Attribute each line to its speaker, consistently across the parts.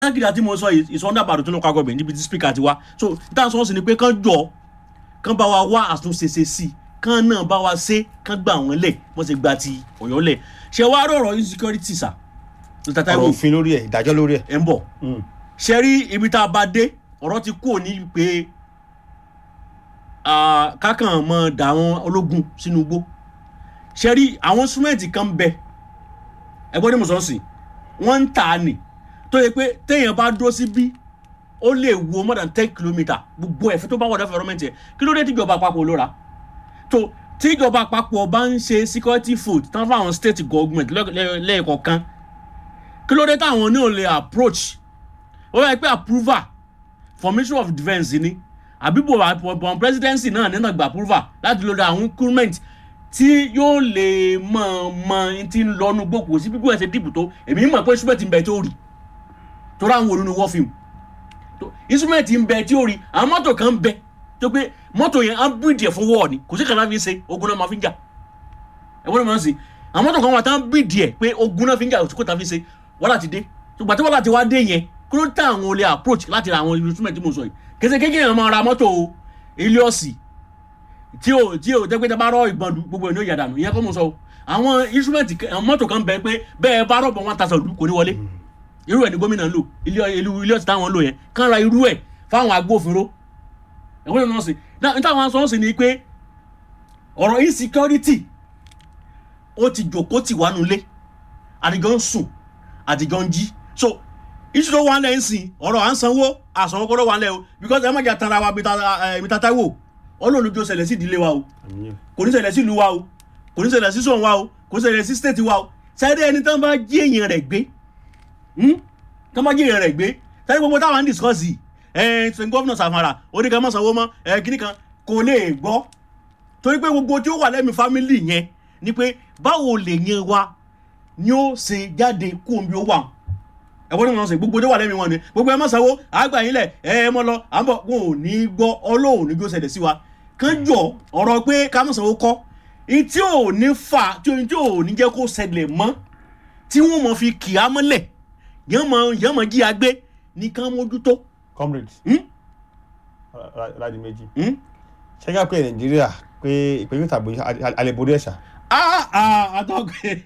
Speaker 1: káàkiri àti mo sọ ìsọ̀ndà àbàdàn tó ló kọ́ àgọ́bẹ̀ níbi tí speaker ti wá so ìtàn sọ́ọ́ sì ni pé kán jọ kán bá wa wá àtúnṣe ṣe sí i kán náà bá wa ṣe kán gbà wọ́n lẹ̀ wọ́n ti gba ti ọ̀yọ́ lẹ̀ ṣé wàá rọ̀rọ̀ insecurity sà Mr.
Speaker 2: ọ̀rọ̀
Speaker 1: Taiwo
Speaker 2: òfin lórí ẹ̀ ìdájọ́ lórí ẹ̀.
Speaker 1: ẹ̀ ń bọ̀ ṣe rí ibi tá a bá dé ọ̀rọ̀ ti kú òní pé ah, kákan mọ dà àwọn ológun sínú igbó ṣe rí àwọn súnmẹ́ǹtì kan bẹ ẹgbọ́n ní mùsọ̀ọ́sì wọ́n ń tà á nì tó yẹ pé téèyàn bá dúró sí bí ó lè wo more than ten kilometre gbogbo ẹ̀fẹ́ tó bá wọ̀ dẹ́fẹ́ rọ́mẹ́ntì ẹ̀ kí ló dé tíjọba àpapọ̀ ló ra tó tíjọba àpapọ̀ bá ń ṣe security food tán fún àwọn state government lẹ́- lẹ́- lẹ́ẹ̀kọ̀ọ̀kan kí ló dé táwọn náà lè approach ó yẹ pé approval for ministry of defence ni àbí bò bò presidency náà nínú gba approval láti lọ́dọ̀ àwọn increment tí yóò lè mọ̀ mọ̀ tí ń lọ́nu gbòkó sí gbígbó ẹ̀sẹ̀ dìbò tó èmi mọ̀ pé instrument ń bẹ tó rí tó ráwọn olórí wọ́n fíìmù tó instrument ń bẹ tí ó rí àwọn mọ́tò kan ń bẹ tó pé mọ́tò yẹn á bíìdì ẹ̀ fún wọ́ọ̀ ni kò sí kan náà fi ń ṣe ogun náà máa fi ń jà ẹ̀wọ́n ni mo ń sìn àwọn mọ́tò kan wà tán bíìdì ẹ̀ pé ogun náà fi ń jà òsìkò tá a fi ń ṣe wàhálà ti dé ṣùgbọ́n tí wàhálà ti wá dé yẹn kí ló tẹ àwọn olè approach láti ra àwọn instrument tí mo sọ yìí kẹsẹ̀ kékeré yẹn máa ra mọ́tò Helios tí o tí o jẹ́ pé tẹ bá rọ ìbọn lu gbogbo ẹ̀ ní ó yàdànù ìyẹn kọ́ mo sọ o àwọn instrument kan- àwọn mọ́tò kan bẹ pé bẹ́ẹ̀ bá rọ̀bọ̀ one thousand lu kò ní wọlé irú ẹ̀ ní gómìnà ń lò ilé ìlú Helios táwọn ń lò yẹn kán ra irú ẹ̀ fáwọn agbófinró ẹ̀wọ́n ní wọ́n sìn náà níta àwọn sọ́ọ́sì ni pé ọ̀rọ̀ insecurity ó ti jòkó tì wá nulẹ̀ àdìgọ́ ń sùn àdìgọ́ ń jí so iṣu tó wà lẹ́ ń sìn ọ̀rọ̀ à ń sanwó àsanwó kọ́ ló wà lẹ́ o because ẹ má jà tara wa mi ta Táíwò ọlọ́run ló ṣẹlẹ̀ sí ìdílé wa o kò ní ṣẹlẹ̀ sí ìlú wa o kò ní ṣẹlẹ̀ sí sọ̀n wa o kò ní ṣẹlẹ̀ sí state wa o sẹ́dẹ̀ ẹni tán bá jí èèyàn rẹ̀ gbé hmm? tán bá jí èèyàn rẹ̀ gbé sẹ́dẹ̀ gbogbo táwọn ń discuss yìí ẹ̀ ṣe gómìnà Sàfàrà oníkan mọ̀ sanwó mọ́ ẹ̀ kíní kan kò lè gbọ́ torí pé gbogbo tí ó wà lẹ́mìí family yẹn ni pé báwo lè yẹn wa ni ó ṣe jáde kó omi ó wà ẹ̀wọ́n ní wọn sọ gbogbo tó wà lẹ́mìí wọn ni gbogbo ẹ má sanwó àgbà yín lẹ̀ ẹ ẹ mọ́ lọ à ń bọ̀ wọn ò ní gbọ́ ọlọ́run ní gbó ṣẹlẹ̀ sí wa kán jọ ọ̀rọ̀ pé ká má sanwó kọ́ ní tí ò ní fà tí ò tí ò ní jẹ́ kó ṣẹlẹ̀ mọ́ tí wọ́n mọ̀ fi kì á mọ́lẹ̀ yẹn mọ̀ yẹn mọ̀ jí agbé ní kán mójútó.
Speaker 2: comrades
Speaker 1: Hmm?
Speaker 2: láti méjì
Speaker 1: Hmm?
Speaker 2: ṣẹ́gá pé nàìjíríà pé ìpínlẹ̀ tàbí alẹ́borí ẹ̀ṣà
Speaker 1: Ah, ah, atọ́kùn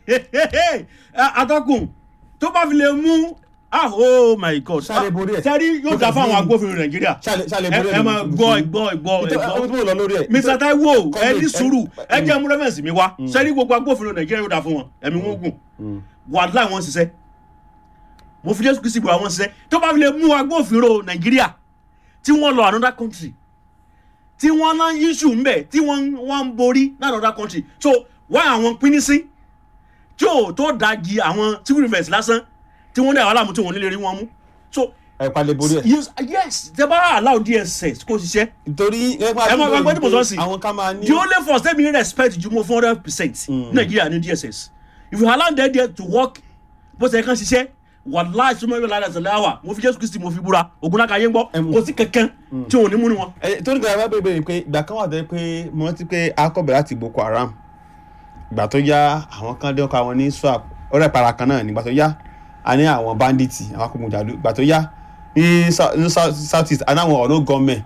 Speaker 1: atọ́kùn tó bá fi lè mú ah oh my god
Speaker 2: Ṣáà lè borí ẹ̀?
Speaker 1: sẹ́rí yóò dá fáwọn agbófinró nàìjíríà
Speaker 2: ṣàlẹ̀
Speaker 1: ẹ ẹ máa gbọ́ gbọ́ gbọ́
Speaker 2: ọdún
Speaker 1: gbọ́
Speaker 2: tó lọ lórí ẹ̀
Speaker 1: mr taiwo ẹ
Speaker 2: Comrade,
Speaker 1: ní sùúrù
Speaker 2: ẹ-
Speaker 1: ẹ jẹ́ mú rẹ́fẹ̀nsì mi wá sẹ́rí gbogbo agbófinró nàìjíríà yóò dá fún wọn ẹ̀mí wọn gùn wàhálà wọn ṣiṣẹ́ mo fi jésù kristi bọ̀ àwọn ṣiṣẹ́ tó bá fi lè mú agbófinró nàìjíríà tí wọ́n lọ another country tí wọ́n ná issue ń bẹ̀ tí wọ́n wọ́n ń borí ní another country so wá àwọn pínín sí tí ò tó dági àwọn civil defence lásán tí wọ́n ní àwọn aláàmú tí wọ́n nílé rí wọn mú so
Speaker 2: ẹ̀ palẹ̀borí ẹ̀
Speaker 1: yes yes tẹ bá allow dss kó ṣiṣẹ́
Speaker 2: nítorí
Speaker 1: ẹ máa gbàgbé tí mo sọ sí
Speaker 2: àwọn ká máa ní
Speaker 1: the only force tẹ́mi ní respect ju mo four hundred percent nàìjíríà ní dss if you allow them there to work bó ṣe kàn ṣiṣẹ́ wàláì súnmọ́ ìwé lára ìṣẹ̀lẹ̀ àwà mo fi jésù kristi mo fi búra ogunlaka yé ń gbọ́
Speaker 2: Ẹmu.
Speaker 1: kò sí kankan tí òun ní múnú wọn.
Speaker 2: ẹ tó ní gbàgbé bá bèbè pé ìgbà kan wà tó yẹ pé mo rántí pé akọbẹ láti Boko Haram ìgbà tó yá àwọn kan dé ọkọ àwọn ní swap ọ̀rẹ́ para kan náà nígbà tó yá a ní àwọn bandits àwọn akógunjàdú ìgbà tó yá ní Sou- ní Sou- south east a ní àwọn ọ̀nà gọ́ọ̀mẹ̀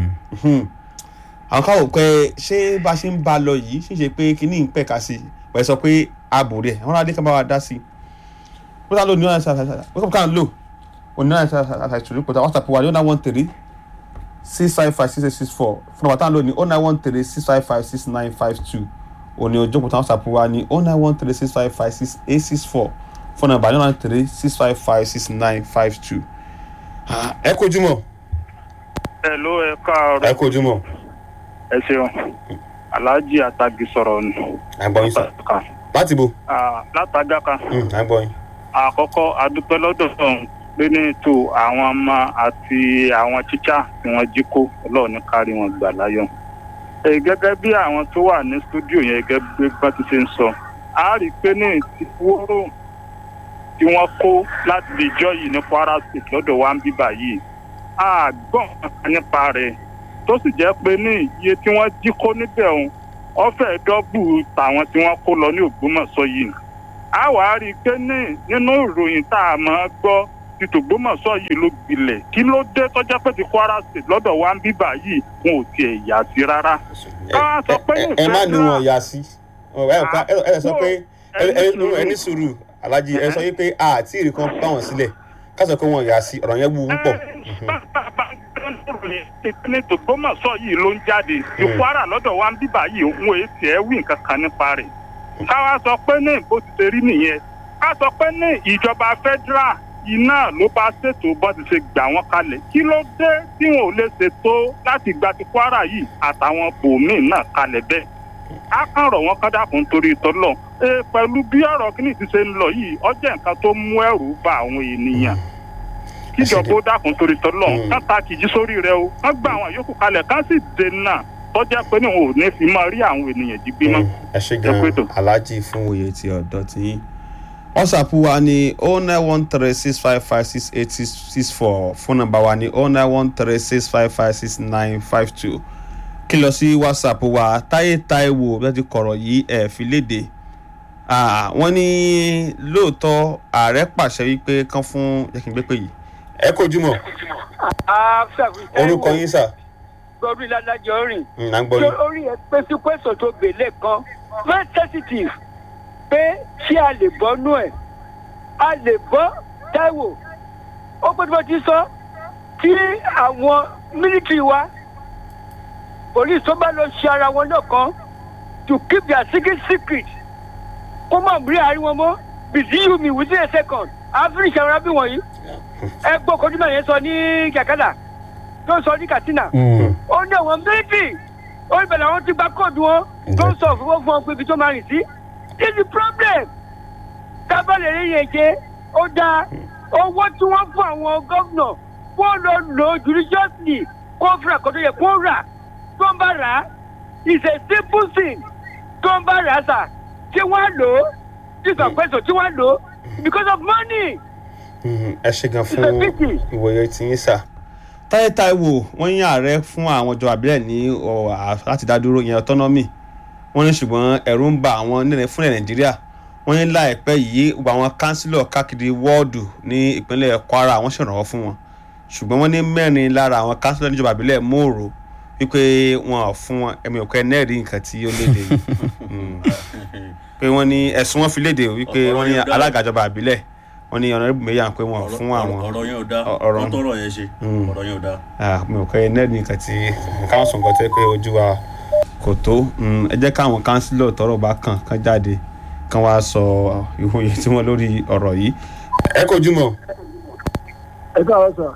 Speaker 2: àwọn káwọ pé ṣé bá a ṣe ń bá a lọ yìí ṣì ṣe pé kínní ń pẹ̀ka sí i wọ́n sọ pé ààbò rẹ̀ àwọn adé kan bá wa dá sí i wọ́n sá lò ní ọ̀nà ṣàṣàṣà wọ́n kàn lò òní ọ̀nà ṣàṣàṣà ìṣòro pẹ̀lú WhatsApp wa ní ọ̀nà one three six five five six eight six four fún ọ̀bàtà lónìí oh nine one three six five five six nine five two òní ojú òkúta WhatsApp wa ní oh nine one three six five five six eight six four fún ọ̀bà nine one three six five five six nine five two. ẹ kojú mọ́
Speaker 3: ẹ ló ẹ káàárọ̀
Speaker 2: ẹ kojú mọ́
Speaker 3: ẹ ṣeun alhaji atagi sọ̀rọ̀ ni.
Speaker 2: àgbọ̀n yín sà láti bo
Speaker 3: Ah, látàgáka
Speaker 2: àgbọ̀n yín.
Speaker 3: àkọ́kọ́ adúpẹ́ lọ́dọ̀ sọ̀hún pé ní ètò àwọn ọmọ àti àwọn tíṣà tí wọ́n jí kó ọlọ́run ní kárí wọn gbà láyọ̀. Ẹ gẹ́gẹ́ bí àwọn tó wà ní stúdíò yẹn gẹ́gẹ́ bí wọ́n ti ṣe ń sọ a rí i pé ní ti wóró tí wọ́n kó láti lè jọ yìí ní Kwara State lọ́dọ̀ wa ń bíbà yìí a gbọ́n kankan nípa rẹ̀ tó sì jẹ́ pé ní iye tí wọ́n jí kó níbẹ̀ òun ọ̀fẹ́ dọ́bù tàwọn tí wọ́n kó lọ ní Ògbómọ̀ṣọ́ yìí a wà á rí i pé ní nínú ìròyìn tá a máa gbọ́ ti tògbómọ̀ṣọ́ yìí ló gbilẹ̀ kí ló dé tọ́jà pé ti kwara state lọ́dọ̀ wa ń bíbà yìí wọn ò tiẹ̀ yà sí rárá. ká sọ pé
Speaker 2: ẹ ẹ má ní wọn yà sí ẹ ẹ ẹ sọ pé ẹ ẹ ẹ ní sùúrù alájí ẹ sọ wípé àti ìrì kan bá wọn sílẹ̀ ká sọ pé wọn yà sí ọ̀rọ̀ yẹn wú púpọ̀.
Speaker 3: ní tògbómọ̀ṣọ́ yìí ló ń jáde ti kwara lọ́dọ̀ wa ń bíbà yìí wọn èé tiẹ̀ wí nǹkan kan nípa rẹ̀ káwa sọ pé ní bó ti ṣe rí nìyẹn ká sọ pé ní ìjọba federal iná ló bá ṣètò bó ti ṣe gbà wọ́n kalẹ̀ kí ló dé tí wọn ò lè ṣètò láti gba ti kwara yìí àtàwọn bòmíì náà kalẹ̀ bẹ́ẹ̀ á kàn rọ̀ wọ́n kán dàkún torí tọ́lọ̀ ee pẹ̀lú bí ọ̀rọ̀ kìíní ti ṣe ń lọ yìí ọjọ́ nǹkan tó mú ẹ̀rù bá àwọn ènìyàn kíjọba ó dàkún torí tọ́lọ̀ kán ta kìjí sórí rẹ o kán gba àwọn yòókù kalẹ̀ kán sì dènà tọ́jà pé ní òun ò ní fi máa rí àwọn ènìyàn jí gbé mọ́.
Speaker 2: ẹ ṣe gan aláàjì fún òye ti ọ̀dọ́ tí yín whatsapp wa ni o nine one three six five five six eight six six four phone number wa ni o nine one three six five five six nine five two kí lọ sí whatsapp wa táyé táíwò bí wọ́n ti kọ̀rọ̀ yìí ẹ̀ fi léde wọ́n ní lóòótọ́ ààrẹ pàṣẹ wípé kán fún jẹ́ kí n gbé pè yìí ẹ kojú mọ́ orúkọ yín sà
Speaker 4: gbọ́dún ìlànàjọ rìn.
Speaker 2: à ń gbọ́ yín.
Speaker 4: orí ẹ pé sí pẹ̀sọ̀ tó gbèlè kan very sensitive pé ṣé a lè bọ́ nú ẹ̀ a lè bọ́ táìwò ó pé tí wọ́n ti sọ tí àwọn mílítìrì wa police tó bá lọ ṣe ara wọn lọ́kàn to keep their secret secret kó má rí àárín wọn mọ́ bìsíyù mi within a second àáfírí ìṣàwọn arábí wọ̀nyí ẹ gbọ́ kojú náà yẹn sọ ní kàkàdà tó sọ ní katsina ó ní àwọn méjì ó ní bẹ̀rẹ̀ àwọn ti gba kóòdù wọn tó ń sọ fún fún ọ pé ibi tó máa rìn sí is the problem tábàlẹ̀ rí yẹn jẹ́ ó dáa owó tí wọ́n fún àwọn gómìnà kó lọ lò ó judiciously kó fúra kó tó yẹ kó rà tó ń bá rà á is a simple thing tó ń bá rà á sà tí wọ́n lò ó tí sọ̀pẹ́sọ̀ tí wọ́n lò ó because of money.
Speaker 2: ẹ ṣe gan fún ìwòye tiyín sà táyé táíwò wọ́n yín ààrẹ fún àwọn ìjọba àbílẹ̀ ní láti dá dúró ìyẹn autonomy wọ́n ní ṣùgbọ́n ẹ̀rù ń ba àwọn nílẹ̀ fúnlẹ̀ nàìjíríà wọ́n ní láìpẹ́ yìí gbogbo àwọn kánsílọ̀ káàkiri wọ́ọ̀dù ní ìpínlẹ̀ kwara wọ́n ṣèrànwọ́ fún wọn ṣùgbọ́n wọ́n ní mẹ́rin lára àwọn kánsílọ̀ níjọba àbílẹ̀ mòrò wípé wọn ò fún wọn ẹ̀mí òkú ẹ̀ nẹ́ẹ̀rí nǹkan tí ó léde pé wọ́n ní ẹ̀sùn wọn fi léde wípé wọ́n ní alága ìjọba àbílẹ̀ wọ́n ní ọ̀nàrẹ́bù méyà pé wọn ò fún àwọn
Speaker 1: ọ̀rọ̀ yẹn ò dá
Speaker 2: ọ̀rọ̀-
Speaker 1: wọ́n tọrọ yẹn ṣe ọ̀rọ̀ yẹn ò dá.
Speaker 2: mi ò kọ́ ẹ nẹ́ẹ̀rí nǹkan tí káwọn sọ nǹkan tẹ́ pé ojú wa kò tó Mm, ẹ jẹ́ káwọn kánsílọ̀ tọrọ bá kàn kán jáde kán wá sọ ìwòye tí wọ́n lórí ọ̀rọ̀ yìí. ẹ kojú mọ́.
Speaker 5: ẹ káàárọ̀ sà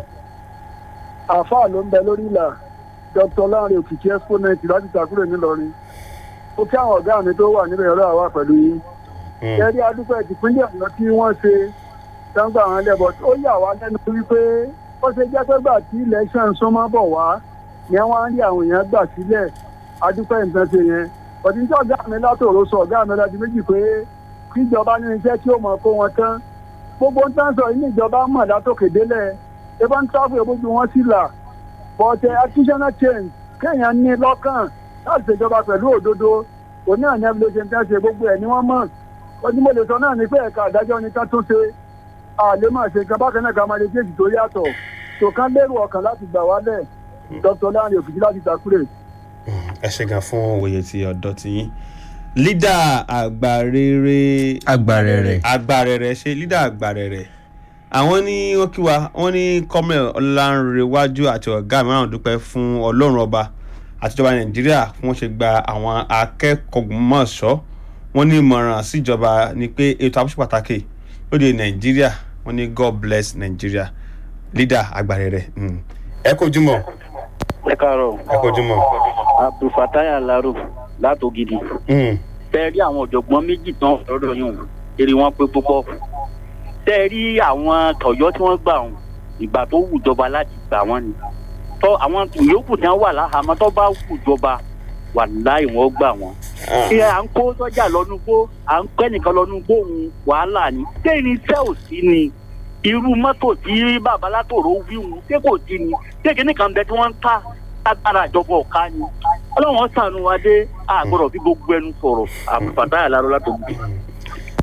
Speaker 5: àáfàá ló ń bẹ lórí ìlà dr lanre òkìkí exponent láti takúrò nílọrin ó kí àwọn ọ̀gá mi tó wà níbẹ̀ ọ̀rọ̀ àwa pẹ̀lú yín ẹ̀rí adúpẹ́ ìpínlẹ̀ ọ̀yọ́ tí wọ́n ṣe dáńgbà wọn lẹ́bọ̀ ó yà wá lẹ́nu wípé ó ṣe jẹ́ pé gbà tí election súnmọ́ bọ̀ wá ni wọ́n á rí àwọn èèyàn gbà sílẹ̀ adúpẹ́ nǹkan ṣe yẹn ọ̀dí tí ọ̀gá mi látòrò sọ ọ̀gá mi láti méjì pé kíjọba ní iṣẹ́ tí ó mọ̀ kó wọn tán gbogbo ń tán sọ ilé ìjọba mọ̀ látòkè délẹ̀ ebá ń tráfù ìbójú wọn sí là but uh, artisanal change kéèyàn ní lọ́kàn láti ṣèjọba pẹ̀lú òdodo òní àná ló ṣe ń tẹ́ ṣe gbogbo ẹ̀ ni wọ́n mọ̀ ọdún mo lè sọ náà ní pé ẹ̀ka àdájọ́ ni ká tún ṣe àlè máa ṣe nǹkan bákan náà ká máa lè jésì tó yàtọ̀ tó kán lérò ọkàn láti gbà wálẹ̀ dr lanre òkìkí láti takure.
Speaker 2: ẹ ṣe gan fún òye tí ọ̀dọ́ ti yín lídà àgbàrere
Speaker 6: Àgbàrẹ̀rẹ̀.
Speaker 2: àgbàrẹ̀rẹ̀ ṣe lídà àgbàrẹ̀rẹ̀ àwọn ní wọ́n kí wa wọ́n ní kọ́mẹ̀ ọ̀làǹrẹ̀wájú àti ọ̀gá mìíràn dúpẹ́ fún ọlọ́run ọba àtijọba nàìjíríà fún wọn ṣe gba àwọn akẹ́kọ̀ọ́gbọ̀mọ̀ṣọ́ wọ́n ní ìmọ̀ràn síjọba ni pé ètò àbúṣe pàtàkì lóde nàìjíríà wọ́n ní god bless nàìjíríà lídà àgbàrẹ̀rẹ̀ mm. ẹ kojú mọ́
Speaker 7: ẹ káàárọ̀
Speaker 2: ẹ kojú mọ́.
Speaker 7: abdulfatai alaro látògidì
Speaker 2: Mm.
Speaker 7: tẹ rí àwọn ọ̀jọ̀gbọ́n méjì tán lọ́dọ̀ yìí hùn èrè wọn pé púpọ̀ tẹ rí àwọn tọ̀yọ́ tí wọ́n gbà hùn ìgbà tó wù jọba láti gbà wọ́n ni tọ́ àwọn yòókù tí wọ́n wà láhàámọ́ tó bá wù jọba wà láì wọ́n gbà wọ́n.
Speaker 2: Ah.
Speaker 7: ṣé à ń kó sọ́jà lọ́nu gbó à ń kọ́ ẹnìkan lọ́nu gbó òun wàhálà ni téèní iṣẹ́ ò sí ni irú mọ́tò tí bàbá látòrò wíwù ṣé kò sí ni ṣé kìíní kan bẹ tí wọ́n ń ta agbára ìjọba ọ̀ka ni ọlọ́run sànù wa dé àgbọ̀dọ̀ bí gbogbo ẹnu sọ̀rọ̀ àbùfàtà àlárọ̀ látòkè.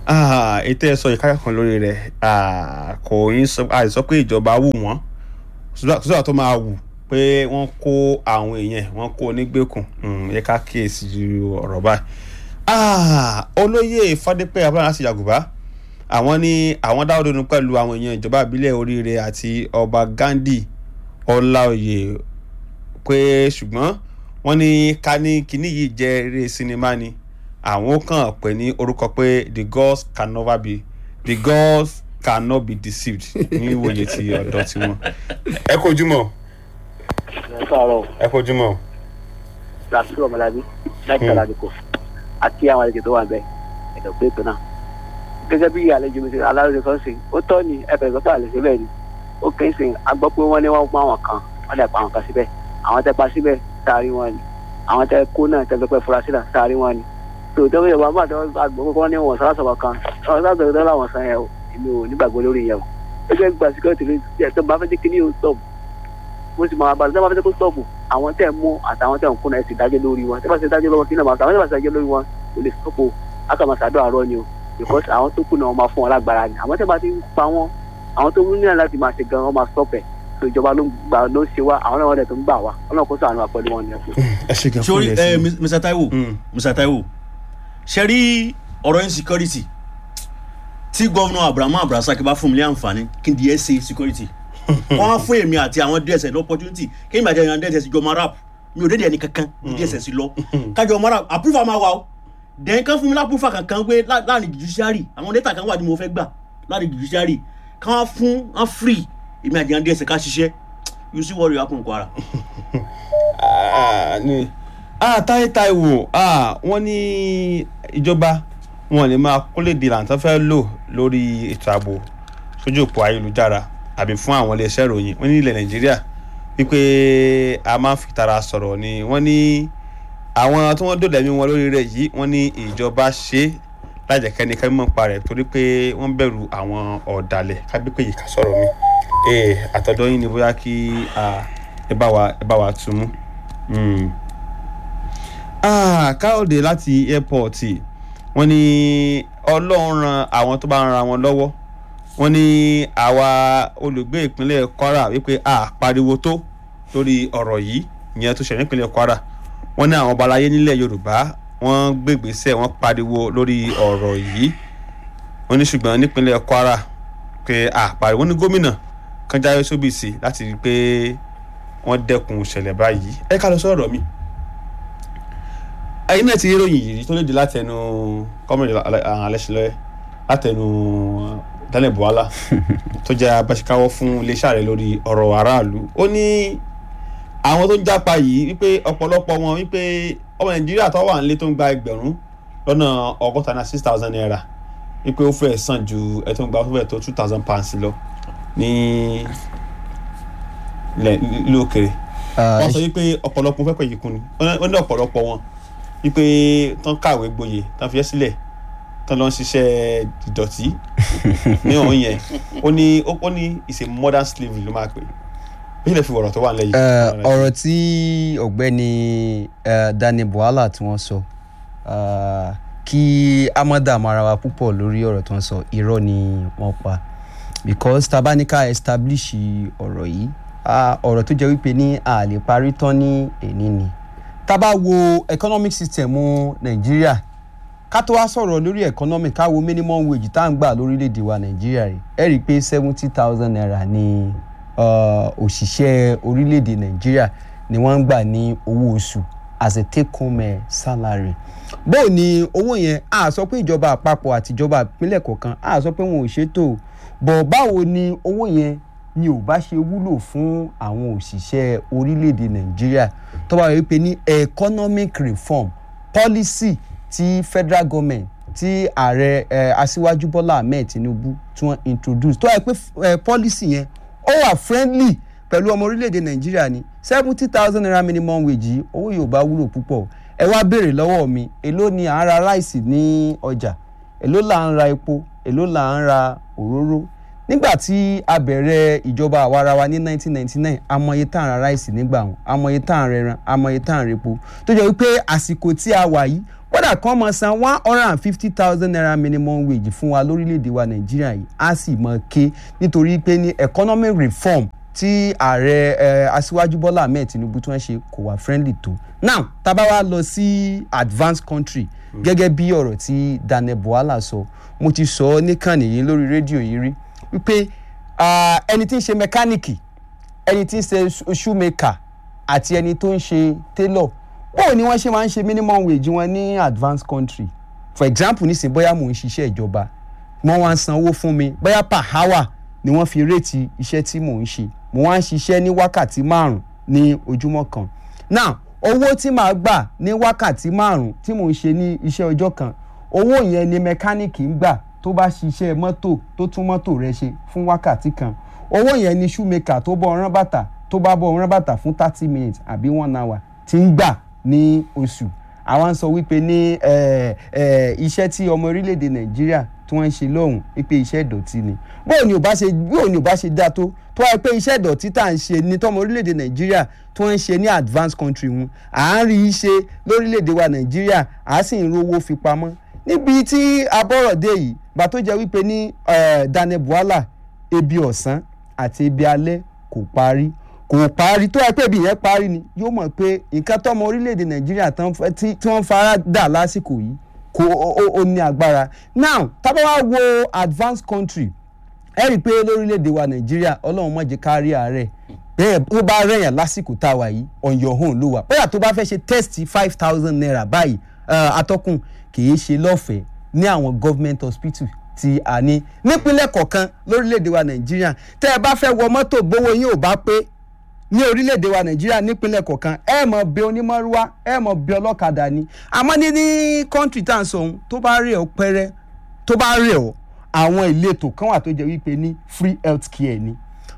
Speaker 2: Ah, ètò ẹ̀ sọ ìkáyọ̀ kan lórí rẹ̀ ah, kò yín sọ àìsọ pé ìjọba wù wọ́n sọ́dọ̀ tó máa wù pé wọ́n kó àwọn èèyàn wọ́n kó onígbèkùn Mm, yẹ ká kíyèsí ju ọ̀rọ̀ báyìí. Ah, olóyè fadépẹ́ abúlé láti yàgùbá àwọn ní àwọn dáwọ́ dúnú pẹ̀lú àwọn èèyàn ìjọba ìbílẹ̀ oríire àti ọba gandhi ọláòyè pé ṣùgbọ́n wọ́n ní ká ní kinní yìí jẹ́ eré sinimá ni àwọn kàn pè ní orúkọ pé the gods can never be the gods cannot be deceived ní ìwòye ti ọ̀dọ́ tiwọn. ẹ kó ojúmọ́
Speaker 6: ẹ káàárọ̀
Speaker 2: ẹ kó ojúmọ́.
Speaker 6: làásù ọmọlábí láti
Speaker 2: Hmm.
Speaker 6: aládùkọ àti àwọn àlejò tó wà bẹ́ẹ̀ ẹ̀dọ̀ pé ètò náà gẹ́gẹ́ bí àlejò mi ṣe aláròjọ kan ṣe ó tọ́ ni ẹ̀fẹ̀ ìgbọ́tà àlejò bẹ́ẹ̀ ni ó kẹ́ ń sìn agbọ́ pé wọ́n ní wọ́n pa àwọn kan wọ́n dẹ̀ pa àwọn kan síbẹ̀ àwọn tẹ́ pa síbẹ̀ sáárí wọn ni àwọn tẹ́ kó náà tẹ́ pẹ́ fura sílẹ̀ sáárí wọn ni tó tẹ́wọ́ yorùbá bá tẹ́wọ́ àgbọ̀ pé wọ́n ní wọn sọ́lá sọ̀rọ̀ kan ọ̀rọ̀ sáà tẹ́wọ́ láwọn san yẹn o èmi ò nígbàgbọ́ lórí yẹn o gẹ́gẹ́ gba security ló ti tó bá fẹ́ jẹ́ kí ní o stop mo sì máa balẹ̀ tẹ́ bá fẹ́ jẹ́ kó stop àwọn tẹ́ mú àtàwọn tẹ́ ń kúnná ẹ̀ sì dájọ́ lórí wọn tẹ́ bá ṣe dájọ́ lọ́wọ́ kí náà máa tàwọn tẹ́ bá ṣe dájọ́ lórí wọn kò lè stop o akàmọ̀sádọ́ àárọ̀ ni o because àwọn tó kù náà wọ́n máa fún wọn lágbára ni àwọn tẹ́ bá ti ń pa wọn àwọn tó ní náà láti máa ṣe gan wọ́n máa stop ẹ̀ so ìjọba ló ń gbà ló ń ṣe wá àwọn náà wọ́n dẹ̀ tó ń gbà wá ọlọ́run kó sàánú àpẹẹrẹ wọn ni ẹ fún.
Speaker 2: ẹ ṣe gan fún
Speaker 1: sori
Speaker 2: ilẹ̀
Speaker 1: ẹ
Speaker 2: sí i.
Speaker 1: mr taiwo
Speaker 2: Mm.
Speaker 1: mr taiwo ṣe rí ọ̀rọ̀ insecurity tí gọ́vnà abrahamu abrasaki bá fún mi ní àǹfààní kí n di ẹ ṣe security wọ́n á fún èmi àti àwọn dss ní opportunity kí n bàjẹ́ àwọn dss jọ máa rap mi ò dédé ẹni kankan ní dss lọ kájọ máa rap approval máa wà o then kán fún mi lápúfà kankan pé lá- láàrin judiciary àwọn data kan wà ní mo fẹ́ gbà láàrin judiciary kán wá fún wọn free èmi àti àwọn dss ká ṣiṣẹ́ you see what will happen kwara.
Speaker 2: Ah, ní ah táyé táíwò ah wọ́n ní ìjọba wọn lè máa kólèdè làǹtọ́ fẹ́ lò lórí ètò ààbò sójú òpó ayélujára àbí fún àwọn iléeṣẹ́ ìròyìn wọ́n ní ilẹ̀ nàìjíríà wípé a máa ń fi tara sọ̀rọ̀ ni wọ́n ní àwọn tí wọ́n dòdà ẹ̀mí wọn lórí rẹ̀ yìí wọ́n ní ìjọba ṣe é lájẹ̀kẹ́ni ká mímọ̀ pa rẹ̀ torí pé wọ́n bẹ̀rù àwọn ọ̀dàlẹ̀ kábípé yìí ká sọ̀rọ̀ mi ee àtọ̀dọ̀ yín ni bóyá kí ah, ẹ bá wa ẹ bá wa tún mú. Mm. Ah, káyọ̀dé láti airport wọ́n ní ọlọ́run ran àwọn tó bá ń ra wọn lọ́wọ́ wọ́n ní àwa olùgbé ìpínlẹ̀ kwara wípé a pariwo tó lórí ọ̀rọ̀ yìí ìyẹn tó ṣẹlẹ̀ nípínlẹ̀ kwara wọ́n ní àwọn ọbalayé nílẹ̀ yorùbá wọ́n gbégbèsè wọ́n pariwo lórí ọ̀rọ̀ yìí wọ́n ní ṣùgbọ́n nípínlẹ̀ kwara pé a pariwo ní gómìnà kan jáwé sóbìsì láti rí i pé wọ́n dẹ́kun ìṣẹ̀lẹ̀ báyìí ẹ ká lọ sọ̀rọ̀ mi ẹyin náà ti rí ìròyìn yìí tó léde látẹnu kọ́mọ̀dé alẹ́sílẹ̀ látẹnu daniel buhala tó jẹ́ abáṣekáwọ́ fún iléeṣẹ́ ààrẹ lórí ọ̀rọ̀ aráàlú ó ní àwọn tó ń jápa yìí wípé ọ̀pọ̀lọpọ̀ wọn wípé ọmọ nàìjíríà tó wà nílé tó ń gba ẹgbẹ̀rún lọ́nà ọgọ́ta náà six thousand naira wípé ó fẹ́ẹ̀ sàn ju ẹ̀ tó ń gba ó fẹ́ẹ̀ tó two thousand pounds lọ ní ilẹ̀ ìlú òkèrè wọ́n sọ wípé ọ̀pọ̀lọpọ̀ fẹ́ pẹ̀yì kún ni wọ́n ní ọ̀pọ̀lọpọ̀ wọn wípé tán kàwé gboyè tán fi ẹ́ sílẹ̀ tán lọ ń ṣiṣẹ́ ìdọ̀tí ní ọ̀hún yẹn ó ní ó ní it's a modern slavery ló máa pè bí ilẹ̀ fi wọ̀rọ̀ tó wà nílẹ̀ yìí.
Speaker 8: Eh, ọ̀rọ̀ tí ọ̀gbẹ́ni eh, daniel buhala tí wọ́n sọ ah, kí amada marawa púpọ̀ lórí ọ̀rọ̀ tó ń sọ irọ́ ni wọ́n pa because tabanika establish ọ̀rọ̀ yìí ah, ọ̀rọ̀ tó jẹ́ wípé ní a lè parí tán ní èní ni tá bá wo economic system nàìjíríà ká tó wá sọ̀rọ̀ lórí economic ká wo minimum wage tá à ń gbà lórílẹ̀‐èdè wa nàìjíríà rẹ̀ ẹ rí i pé seventy thousand naira ni uh, òṣìṣẹ́ orílẹ̀‐èdè nàìjíríà ni wọ́n ń gbà ní owó oṣù as a take home eh, salary bóò ni owó yẹn a sọ pé ìjọba àpapọ̀ àti ìjọba ìpínlẹ̀ kọ̀ọ̀kan a sọ pé wọn ò ṣètò bọ̀ báwo ni owó yẹn ni ò bá ṣe wúlò fún àwọn òṣìṣẹ́ orílẹ̀‐èdè nàìjíríà tó bá wípé ní economic reform policy ti federal government tí ààrẹ eh, aṣíwájú bọ́lá ahmed tinubu tí wọ́n introduce tó yẹ pé eh, policy yẹn ó wà friendly pẹ̀lú ọmọ orílẹ̀‐èdè nàìjíríà ní seventy thousand naira minimum wage yìí owó yóò bá wúlò púpọ̀ ẹ wá béèrè lọ́wọ́ mi èló ni à ń ra ráìsì ní ọjà èló là ń ra epo èló là ń ra òróró nígbà tí a bẹ̀rẹ̀ ìjọba àwarawa ní 1999 amọye tá à ń ra ráìsì nígbà wọn amọye tá à ń rẹran amọye tá à ń repo tó jẹ́ wípé àsìkò tí a wà yìí kódà kan mọ̀ san one hundred and fifty thousand naira minimum wage fún wa lórílẹ̀‐èdè wa nàìjíríà yìí á sì mọ̀ ké nítorí pé ní economic reform tí ààrẹ ẹ aṣíwájú bọ́lá ahmed tinubu tí wọ́n ṣe kò wá friendly tó now tábà wá lọ sí advanced country gẹ́gẹ́ bí ọ̀rọ̀ tí daniel buhala sọ mo ti sọ ọ́ níkànnì yìí lórí rédíò yìí rí wípé ah, ẹni tí ń ṣe mẹkáníìkì ẹni tí ń ṣe shoemaker àti ẹni tó ń ṣe tailor báwo ni wọ́n ṣe máa ń ṣe minimum wage wọn ní advanced country for example nísìnyí bóyá mò ń ṣiṣẹ́ ìjọba wọ́n wá ń sanwó fún mi bóyá per hour ni wọ́n fi réètì iṣẹ́ tí mò ń ṣe mo wá ń ṣiṣẹ́ ní wákàtí márùn-ún ní ojúmọ́ kan now owó tí màá gbà ní wákàtí márùn-ún tí mò ń ṣe ní iṣẹ́ ọjọ́ kan owó yẹn ni mẹkáníìkì ń gbà tó bá ṣiṣẹ́ mọ́tò tó tún mọ́tò rẹ̀ ṣe fún wákàtí kan owó yẹn ni shoemaker tó bọ́ ọ̀rán bàtà tó bá bọ́ ọ̀rán bàtà fún thirty minutes àbí one hour ti ń gbà ní oṣù àwọn ń sọ wípé ní eh, eh, iṣẹ́ tí ọmọ orílẹ̀-èdè nàìjíríà tí wọ́n ń ṣe lọ́hùn wípé iṣẹ́ ìdọ̀tí ni bóò ni ò bá ṣe bóò ni ò bá ṣe dáa tó tó wáyé pé iṣẹ́ ìdọ̀tí tá à ń ṣe ní tọ́mọ orílẹ̀-èdè nàìjíríà tí wọ́n ń ṣe ní advanced country wọn à ń rí i ṣe lórílẹ̀-èdè wa nàìjíríà à á sì ń rówó fi pamọ́ níbi tí abọ́rọ̀dé yìí bá tó jẹ́ wípé ní eh, daniel buhala ebi ọ̀sán àti ebi alẹ́ kò parí kò parí tó yẹ pé ibi yẹn parí ni yóò mọ̀ pé nǹkan tọ́mọ orílẹ̀-èdè nàìjíríà tán fẹ́- tí tí wọ́n fara dà lásìkò yìí kò ó- ó ó ní agbára now tábà wá wo advanced country ẹ rí i pé lórílẹ̀‐èdè wa nàìjíríà ọlọ́run má jẹ́ ká rí àárẹ̀ bẹ́ẹ̀ tó bá rẹ̀yàn lásìkò tá a wà yìí on your own ló wà bóyá tó bá fẹ́ ṣe test five thousand naira báyìí eh, atọ́kùn kì í ṣe lọ́fẹ̀ẹ́ ní àwọn government hospital tí a ní nípínlẹ̀ kọ̀ọ̀kan lórílẹ̀‐èdè wa nàìjíríà tẹ́ ẹ bá fẹ́ wọ mọ́tò gbówó yín ò bá pé ní orílẹ̀-èdè wa nàìjíríà nípínlẹ̀ kọ̀ọ̀kan ẹ mọ̀ bẹ onímọ̀rúwá ẹ mọ̀ bẹ ọlọ́kadà ni àmọ́ ní ní kọ́ńtì tá à ń sọ ohun tó bá rẹ̀ ọ́ pẹ́rẹ́ tó bá rẹ̀ ọ́ àwọn ìletò kan wà tó jẹ́ wípé ní free health care ni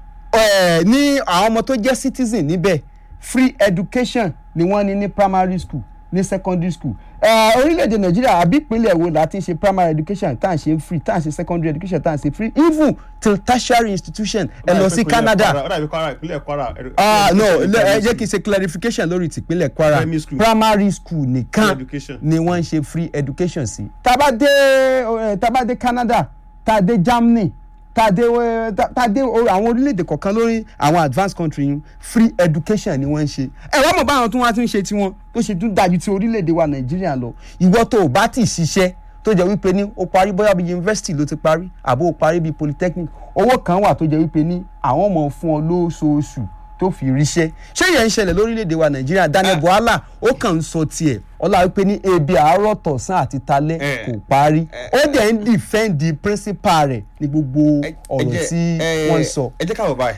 Speaker 8: Eh, ní àwọn ọmọ tó jẹ́ citizen níbẹ̀ free education ni wọ́n ní ní primary school ní secondary school Eh, orílẹ̀-èdè nàìjíríà àbí ìpínlẹ̀ wo la ti ń ṣe primary education tá à ń ṣe free tá à ń ṣe secondary education tá à ń ṣe free even till tertiary institution ẹ lọ sí canada
Speaker 2: ó dàbí kwara ìpínlẹ̀ kwara.
Speaker 8: ah no lẹ- ẹ jẹ́ kí n ṣe clarification lórí tìpínlẹ̀ kwara
Speaker 2: Primary school.
Speaker 8: primary school nìkan
Speaker 2: Free education.
Speaker 8: ni wọ́n ń ṣe free education sí. tába dé eh, tába dé canada tá a dé germany tá a dé eh, tá tá a dé o- àwọn orílẹ̀-èdè kọ̀ọ̀kan lórí àwọn advanced country yìí free education ni wọ́n ń ṣe. ẹ wá mọ̀ báwọn tó wá ti ń ṣe tiwọn tó ṣe tún dájú ti orílẹ̀-èdè wa nàìjíríà lọ ìwọ tó o bá ti ṣiṣẹ́ tó jẹ́ wípé ní o parí bóyá bíi university ló ti parí àbó o parí bíi polytechnic owó kan wà tó jẹ́ wípé ní àwọn ọmọ fún ọ lóṣooṣù tó fi ríṣẹ́ ṣé yẹn ń ṣẹlẹ̀ lórílẹ̀‐èdè wa nàìjíríà daniel buhala ó kàn ń sọ tiẹ̀ ọlá wípé ní ebi àárọ̀ tọ̀sán àti talẹ́
Speaker 2: Eh.
Speaker 8: kò parí ó dẹ̀ ń dìfẹ́ǹdì principal rẹ̀ ní gbogbo ọ̀rọ̀ tí wọ́n ń sọ.
Speaker 2: ẹ jẹ́ ká wọ̀ báyìí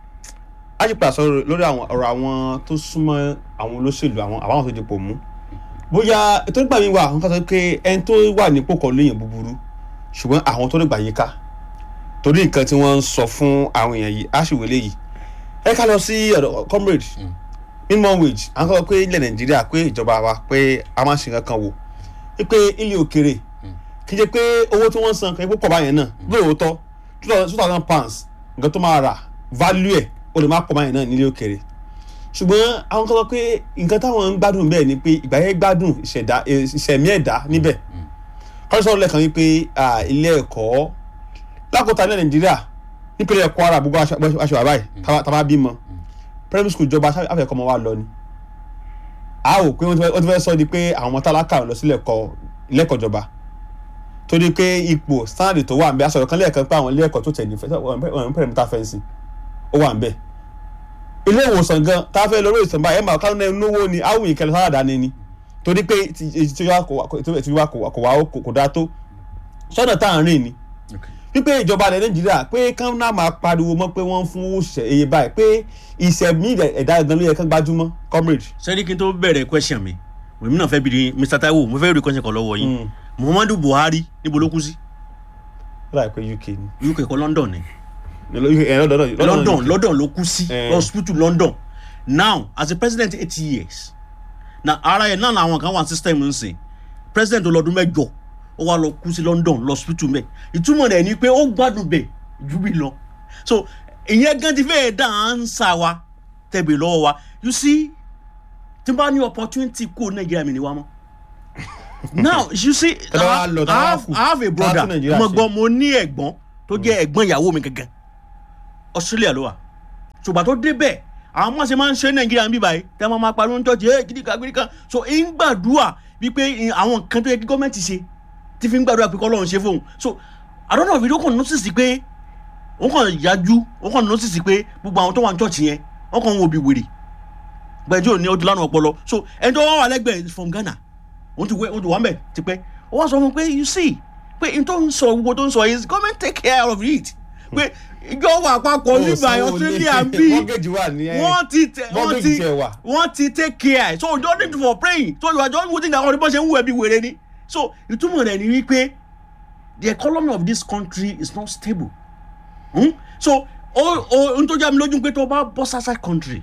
Speaker 2: a ti pàṣẹ lórí àwọn ọ̀rọ̀ àwọn tó súnmọ́ àwọn olóṣèlú àwọn àbáwọn tó dipò mú bóyá ètò ìgbà mi wà àwọn kan sọ pé ẹni tó wà nípò kan léèyàn búburú ṣùgbọ́n àwọn tó nígbà yìí ká torí nǹkan tí wọ́n ń sọ fún àwọn èèyàn yìí á sì wọlé yìí ẹ ká lọ sí ọ̀dọ̀ comrade minimum wage à ń sọ pé ilẹ̀ nàìjíríà pé ìjọba wa pé a máa ń ṣe nǹkan kan wò pé ilé òkèrè kì í ṣe pé owó tí wọ́n san kan ipò pọ̀ báyẹn náà lóòótọ́ two thousand pounds nǹkan tó máa rà value ẹ̀ ó lè má pọ̀ báyẹn náà nílé òkèrè ṣùgbọ́n àwọn kan sọ pé nǹkan táwọn ń gbádùn bẹ́ẹ̀ ni pé ìgbà yẹn gbádùn ìṣẹ̀dá ìṣẹ̀mí ẹ̀dá níbẹ̀ kọ́ni sọ̀rọ̀ lẹ́ẹ̀kan wípé ah, ilé ẹ̀kọ́ lákòóta ní nàìjíríà nípínlẹ̀ kwara gbogbo aṣọ aṣọ àbáyé tá a bá bímọ primary school ìjọba àfẹ́kọ́ ọmọ wa lọ ni a ò pé wọ́n ti fẹ́- wọ́n ti fẹ́ sọ di pé àwọn ọmọ tálákà lọ sílẹ̀ kọ ilé-ẹ̀kọ́ ìjọba torí pé ipò sáàdì tó wà ń bẹ aṣọ kan lẹ́ẹ̀kan pé àwọn ilé ẹ̀kọ́ tó tẹ̀ ní wọ́n ń pẹ̀lẹ́mítà fẹ́ǹsì ó wà ń bẹ ilé ìwòsàn gan tá a fẹ́ lórí ìsàn báyìí ẹ̀ máa kánú náwó ni áwùn ìkẹlẹ̀ sáradà ni ni torí pé ti- ti- ti wa kò wá- ti- ti wa kò wá- kò wá kò- kò dáa tó sọ́nà tá à ń rìn ni wípé ìjọba ilẹ̀ nàìjíríà pé kán náà máa pariwo mọ́ pé wọ́n ń fún òṣìṣẹ́ iye báyìí pé ìṣẹ̀mí ẹ̀dá gan ló yẹ kán gbájúmọ́ comrade.
Speaker 1: sẹ́ni kí n tó bẹ̀rẹ̀ question mi èmi náà fẹ́ bi ni mr taiwo mo fẹ́ rí question kan lọ́wọ́ yín muhammadu buhari níbo ló kú sí
Speaker 2: ó dà pé uk ni
Speaker 1: uk kọ́ london ni
Speaker 2: ẹ lọ́dọ̀ lọ́dọ̀
Speaker 1: london london ló kú sí
Speaker 2: Eh.
Speaker 1: hospital london now as a president eight years na ara ẹ̀ náà làwọn kan wà system ń sìn president ọlọ́dún mẹ́jọ ó wá lọ kú sí london lọ hospital mẹ́ ìtumọ̀ rẹ̀ ni pé ó gbádùn bẹ̀ ju bí lọ so ìyẹn gan ti fẹ́ẹ̀ dá à ń sá wa tẹ̀bẹ̀ lọ́wọ́ wa you see tí n bá ní opportunity kó nàìjíríà mi ni wa mọ́ now you see
Speaker 2: Tẹ́lẹ̀ wá lọ,
Speaker 1: I
Speaker 2: tẹ́lẹ̀ wá
Speaker 1: have,
Speaker 2: kù.
Speaker 1: I have a brother
Speaker 2: Tá a tún Nàìjíríà
Speaker 1: mo
Speaker 2: ṣe.
Speaker 1: gbọ́ mo ní ẹ̀gbọ́n tó jẹ́ ẹ̀gbọ́n ìyàwó mi gangan australia ló wà ṣùgbọ́n tó débẹ̀ àwọn ọmọ ṣe máa ń ṣe nàìjíríà ń bí báyìí tẹ́ wọ́n máa pariwo ń tọ́jú ẹ̀ gidigan gidigan so ń gbàdúrà wípé ì- àwọn nǹkan tó yẹ kí gọ́ọ̀mẹ̀ntì ṣe tí fi ń gbàdúrà pé kọ́lọ́run ṣe fóun so i don't know if you kàn notice pé wọ́n kàn yájú wọ́n kàn notice pé gbogbo àwọn tó wà ní church yẹn wọ́n kàn ń wo bí wèrè gbẹ̀jú òní ojú lánàá ọpọlọ so ẹni tó wà wà lẹ́gbẹ̀ẹ́ is from ghana wọ́n ti wẹ́ wọ́n ti wà mẹ́ tipẹ́ ó wá sọ fún un pé you see pé n tó ń sọ gbogbo tó ń sọ is government take care of it pé ìjọba àpapọ̀ nígbà australia ń bí
Speaker 2: mortgage wà ní ẹ
Speaker 1: wọ́n ti tẹ wọ́n
Speaker 2: mortgage
Speaker 1: ti
Speaker 2: tiẹ̀ wà.
Speaker 1: wọ́n ti take care so you don't need for praying so you are just waiting that ọdún bó ṣe ń wù ẹ́ bí wèrè ni so ìtumọ̀ rẹ̀ ni wípé the economy of this country is not stable hmm? so o o n tó já mi lójú pé tó o bá bọ́ sasa country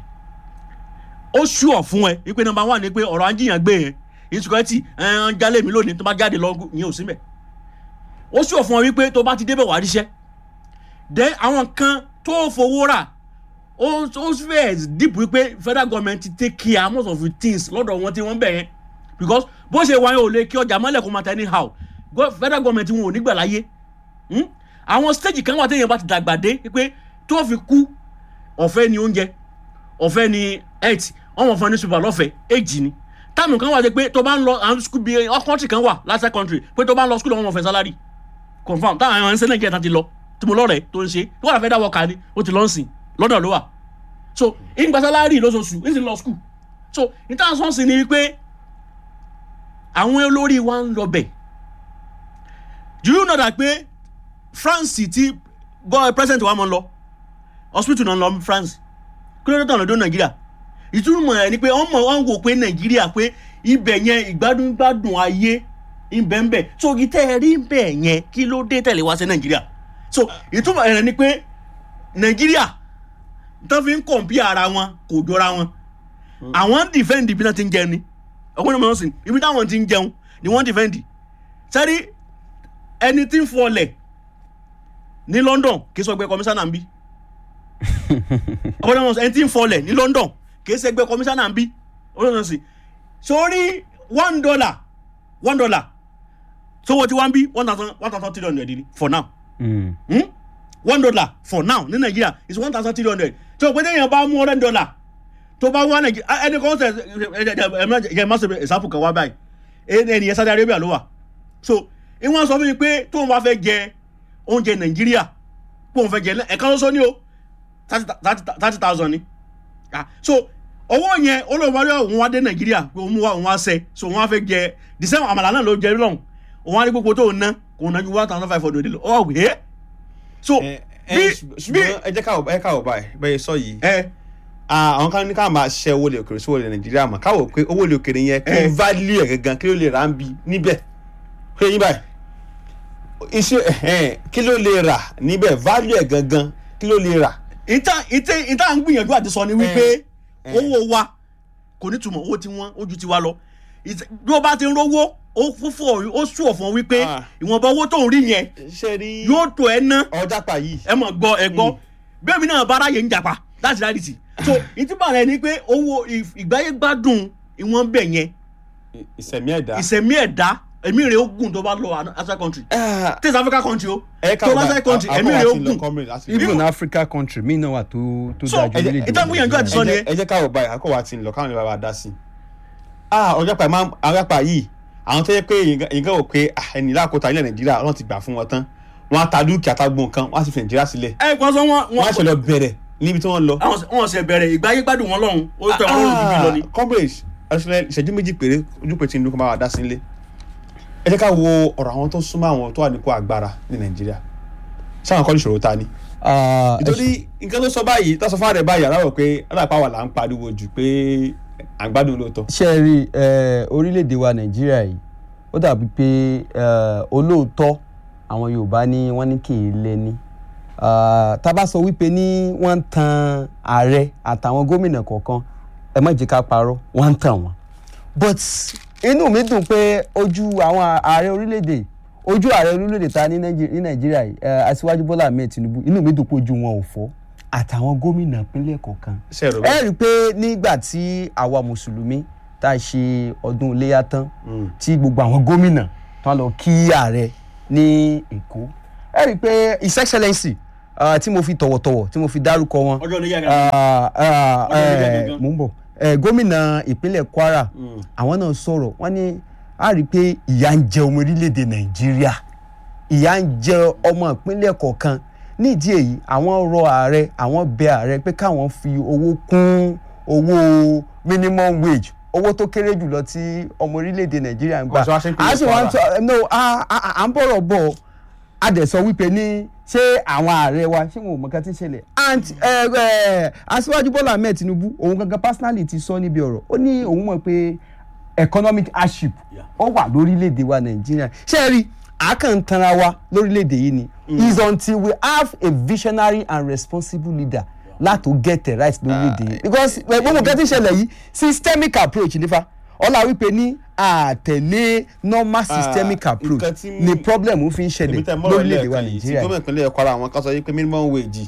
Speaker 1: ó ṣùọ̀ fún ẹ wípé number one ni pé ọ̀rọ̀ ajíyàn gbé yẹn insecurity ẹ̀ ń jalè mi lónìí tó bá jáde lọ yẹn ò sí mẹ́ ó ṣùọ̀ fún ọ wípé tó bá ti débẹ̀ wà á ríṣẹ́ then àwọn kan tó fowó rà ó ó fẹ́ deep wípé federal government ti take care most of the things lọ́dọ̀ wọn tí wọ́n bẹ̀ yẹn because bó ṣe wáyé ò lè kí ọjà mọ́lẹ̀ kó máa tẹ anyhow Go- federal government wọn ò ní gbà láyé Hmm? àwọn stage kan wà téèyàn bá ti dàgbà dé pé tó fi kú ọ̀fẹ́ ni oúnjẹ ọ̀fẹ́ ni health ọmọ fún ẹni super lọ́fẹ̀ẹ́ èjì ni táàmù kan wà dé pé tó bá ń lọ àwọn school bíi country kan wà last country pé tó bá ń lọ school ọmọ fẹ́ salary confam táwọn àwọn ẹnsẹ́ nàìjíríà tán ti lọ tí mo lọ́rẹ̀ẹ́ tó ń ṣe tó wà fẹ́ dá wọ́ọ̀kà ni ó ti lọ́ ń sìn lọ́dọ̀ ló wà so ìgbà salary lóṣooṣù ń sì lọ school so ìtàn sọ́ọ̀sì ni wípé àwọn olórí wa ń lọ bẹ̀ do you know that pé france ti gbọ́ president wa mọ̀ ń lọ hospital náà ń lọ france kí ló dé tán lọ́dọ̀ nàìjíríà ìtumọ̀ ẹ̀ ni pé wọ́n mọ̀ wọ́n wò pé nàìjíríà pé ibẹ̀ yẹn ìgbádùn gbádùn ayé ìbẹ̀ǹbẹ̀ so ìtẹ́ ẹ rí bẹ̀ yẹn kí ló dé tẹ̀lé wá sí nàìjíríà so ìtumọ̀ ẹ̀ ni pé nàìjíríà tó fi ń kọ̀m̀pì ara wọn kò jọra wọn àwọn ń defend ibi náà ti ń jẹun ni ọkùnrin mọ̀ sí ibi táwọn ti ń jẹun ni wọ́n defend sẹ́rí ẹni tí ń fọlẹ̀ ní london kì í sọ pé kọmíṣánná ń bí ọkùnrin mọ̀ sí ẹni tí ń fọlẹ̀ ní london kì í ṣe pé kọmíṣánná ń bí ọkùnrin mọ̀ sí sórí one dollar one dollar sówó tí wọ́n ń bí one thousand one thousand three hundred ni for now
Speaker 8: Mm.
Speaker 1: hmm? one dollar for now ní nàìjíríà is one thousand three hundred tí o pé téèyàn bá mú one dollar tó bá wá nàìjíríà ẹni kan sẹ ẹ ẹ má ṣe example kan wá báyìí ẹni ẹni yẹn Saudi Arabia ló wà so ìwọ̀n sọ fún mi pé tóun bá fẹ́ jẹ oúnjẹ nàìjíríà pé òun fẹ́ jẹ ẹ̀ka lọ́sọ ní o thirty thousand ni Ah, so owó yẹn olóòwárí òun wá dé nàìjíríà pé òun wá òun wá sẹ so òun wá fẹ́ jẹ the same àmàlà náà ló jẹ lọ́hùn òun wá ní gbogbo tó ń ná kò ná ju one thousand five hundred lọ ọ̀ wẹ́ so
Speaker 2: ẹ ẹ
Speaker 1: bí
Speaker 2: ṣùgbọ́n
Speaker 1: bí
Speaker 2: ẹ jẹ́ káwọ̀ ẹ káwọ̀ báyìí bẹ́ẹ̀ sọ yìí
Speaker 1: ẹ
Speaker 2: Ah, àwọn kan ní ká máa ṣe owó lè òkèrè sí owó lè nàìjíríà mọ̀ káwọ̀ pé owó lè òkèrè yẹn kí
Speaker 1: Eh.
Speaker 2: value ẹ̀ gangan kí ló lè rà ń bi níbẹ̀ pé yín báyìí iṣẹ́ ẹ̀hẹ́n, kí ló lè rà níbẹ̀ value ẹ̀ gangan kí ló lè rà.
Speaker 1: ìta ìta ìta ń gbìyànjú àti sọ ni wípé
Speaker 2: Eh.
Speaker 1: owó wa kò ní túmọ̀ owó tí wọ́n ojú ti wa lọ Ìta- bí o bá ti ń rówó ó fúnfún ọ ó sùn ọ̀fọ̀ wípé
Speaker 2: Ah.
Speaker 1: ìwọ̀nba owó tó ń rí yẹn
Speaker 2: ṣe rí
Speaker 1: yóò tó ẹ ná
Speaker 2: ọjà pa yìí.
Speaker 1: ẹ mọ̀ gbọ́ ẹ gbọ́ bẹ́ẹ̀ mi náà bára yẹn ń jàpá láti láti tì so ìtìbà rẹ ni pé owó ì- ìgbáyé gbádùn ìwọ̀n bẹ̀ yẹn
Speaker 2: ìsẹ̀mí ẹ̀dá.
Speaker 1: ìsẹ̀mí ẹ̀dá ẹ̀mí rẹ̀ ó gùn tó bá lọ outside country
Speaker 2: Ah,
Speaker 1: test africa country o
Speaker 2: ẹ
Speaker 1: tó
Speaker 2: káwọ̀
Speaker 1: outside
Speaker 2: báyìí,
Speaker 1: country
Speaker 2: à-
Speaker 1: ẹ̀mí
Speaker 2: àbọ̀
Speaker 1: rẹ̀ ó
Speaker 2: wa ti lọ
Speaker 1: gùn
Speaker 2: comrade láti-
Speaker 8: even africa country mi náà wà tó tó
Speaker 1: So,
Speaker 8: dáa ju
Speaker 1: ẹ jẹ́-
Speaker 8: orílẹ̀-èdè
Speaker 1: ìtàn gbìyànjú àti sọ
Speaker 2: ẹ
Speaker 1: ni
Speaker 2: jẹ́- ẹ jẹ́ káwọ̀ báyìí àkọ́wà ti ń lọ káwọn ìbára dá sí i. ah ọjà pa máa ọjà pa yìí àwọn tó yẹ pé nǹkan wò pé ah, ẹni lákòóta ilẹ̀ nàìjíríà wọn ti gbà fún wọn tán wọn á ta dúkìá tá gbọ́n nǹkan wọn á sì fi nàìjíríà sílẹ̀
Speaker 1: ẹ kàn sọ wọn
Speaker 2: wọn á ṣe lọ bẹ̀rẹ̀ níbi tí wọ́n lọ.
Speaker 1: àwọn wọn ṣe bẹ̀rẹ̀ ìgbáyé gbádùn wọn lọ́hùn ó tẹ wọn lọ́rùn bíbí lọ ni.
Speaker 2: comrade ẹsẹ̀ ìṣẹ́jú méjì péré ojú pé tinubu kan bá wa dá sí ilé ẹ jẹ́ ká wo ọ̀rọ̀ àwọn tó súnmọ́ àwọn tó wà nípò agbára ní nàìjíríà sáwọn kọ́ ní ìṣòro ta ni.
Speaker 8: Ah, ẹ
Speaker 2: nítorí nǹkan tó sọ báyìí tó sọ fún àrẹ báyìí aláwọ̀ pé aláàpá wà là ń pariwo jù pé à ń gbádùn lóòótọ́.
Speaker 8: ṣe é rí ẹ, orílẹ̀-èdè wa nàìjíríà yìí ó dàbí pé ẹ, olóòótọ́ àwọn yorùbá ní wọ́n ní kì í lẹ́ni Ah, tá a bá sọ wípé ní wọ́n ń tan ààrẹ àtàwọn gómìnà kọ̀ọ̀kan ẹ má jẹ́ ká parọ́ wọ́n ń tàn wọ́n but inú mi dùn pé ojú àwọn ààrẹ orílẹ̀-èdè ojú ààrẹ orílẹ̀-èdè ta ní Nàìjí- ní nàìjíríà yìí eh, aṣíwájú bọ́lá ahmed tinubu inú mi dùn pé ojú wọn ò fọ́ àtàwọn gómìnà ìpínlẹ̀ kọ̀ọ̀kan
Speaker 2: ṣe rò
Speaker 8: ẹ
Speaker 2: bẹ́ẹ̀
Speaker 8: rí i pé nígbà tí àwa mùsùlùmí tá a ṣe ọdún iléyà tán tí gbogbo àwọn gómìnà tán lọ kí ààrẹ ní èkó ẹ rí i pé his excellency ah, tí mo fi tọ̀wọ̀tọ̀wọ̀ tí mo fi dárúkọ wọn
Speaker 1: ọjọ́ ilé yàgà
Speaker 8: ah, ah,
Speaker 1: Wọ́n ní
Speaker 8: eh,
Speaker 1: gangan.
Speaker 8: mò ń bọ̀ Eh, gómìnà ìpínlẹ̀ kwara àwọn náà sọ̀rọ̀ wọ́n ní a rí i pé ìyà ń jẹ ọmọ orílẹ̀-èdè nàìjíríà ìyà ń jẹ ọmọ ìpínlẹ̀ kọ̀ọ̀kan nídìí èyí àwọn rọ ààrẹ àwọn bẹ ààrẹ pé káwọn fi owó kún owó minimum wage owó tó kéré jùlọ tí ọmọ orílẹ̀-èdè nàìjíríà ń gbà
Speaker 2: Wọ́n sọ wá sí ìpínlẹ̀
Speaker 8: a sì wá ń
Speaker 2: Kwara.
Speaker 8: sọ no a- a- a- à ń bọ̀rọ̀ bọ̀ a dẹ̀ sọ wípé ní ṣé àwọn ààrẹ wa ṣé wọn ò mọ nǹkan tí ń ṣẹlẹ̀ and ẹ ẹ aṣíwájú bọ́lá ahmed tinubu òun gangan personally ti sọ níbi ọ̀rọ̀ ó ní òun mọ̀ pé economic hardship
Speaker 1: Yeah.
Speaker 8: ó wà lórílẹ̀‐èdè wa nàìjíríà ṣé ẹ rí àkàntanra wa lórílẹ̀‐èdè yìí ni is until we have a visionary and responsible leader láti get the right lórílẹ̀‐èdè yìí because ẹ, gbogbo nǹkan tí ń ṣẹlẹ̀ yìí systemic approach nífa ọlá wípé ní àtẹ̀lé normal systemic
Speaker 2: Ah,
Speaker 8: approach
Speaker 2: nǹkan tí-
Speaker 8: ni problem fi ń
Speaker 2: èmi
Speaker 8: ṣẹlẹ̀
Speaker 2: tẹ mọ́rọ̀
Speaker 8: lórílẹ̀‐èdè wa
Speaker 2: lẹ́ẹ̀kan yìí tí
Speaker 8: nàìjíríà
Speaker 2: gómìnà ìpínlẹ̀ kwara àwọn kan sọ yìí pé minimum wage